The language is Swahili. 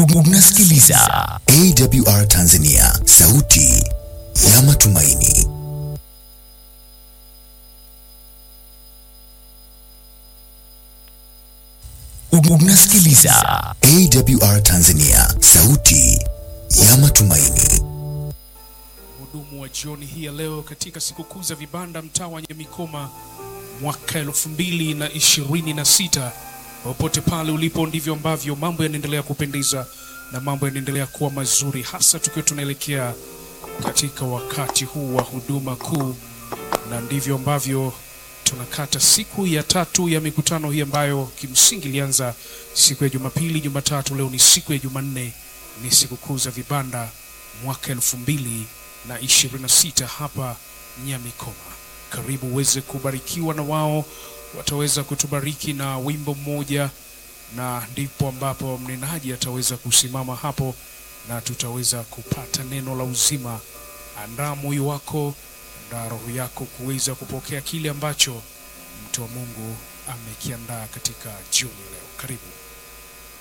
Unasikiliza AWR Tanzania, sauti ya matumaini. Unasikiliza AWR Tanzania, sauti ya matumaini. Mhudumu wa jioni hii ya leo katika sikukuu za vibanda mtaa wa Nyamikoma mwaka elfu mbili na ishirini na sita. Popote pale ulipo, ndivyo ambavyo mambo yanaendelea kupendeza na mambo yanaendelea kuwa mazuri, hasa tukiwa tunaelekea katika wakati huu wa huduma kuu, na ndivyo ambavyo tunakata siku ya tatu ya mikutano hii ambayo kimsingi ilianza siku ya Jumapili, Jumatatu, leo ni siku ya Jumanne, ni sikukuu za vibanda mwaka elfu mbili na ishirini na sita hapa Nyamikoma. Karibu uweze kubarikiwa na wao, wataweza kutubariki na wimbo mmoja, na ndipo ambapo mnenaji ataweza kusimama hapo na tutaweza kupata neno la uzima. Andaa moyo wako, andaa roho yako kuweza kupokea kile ambacho mtu wa Mungu amekiandaa katika jioni leo. Karibu.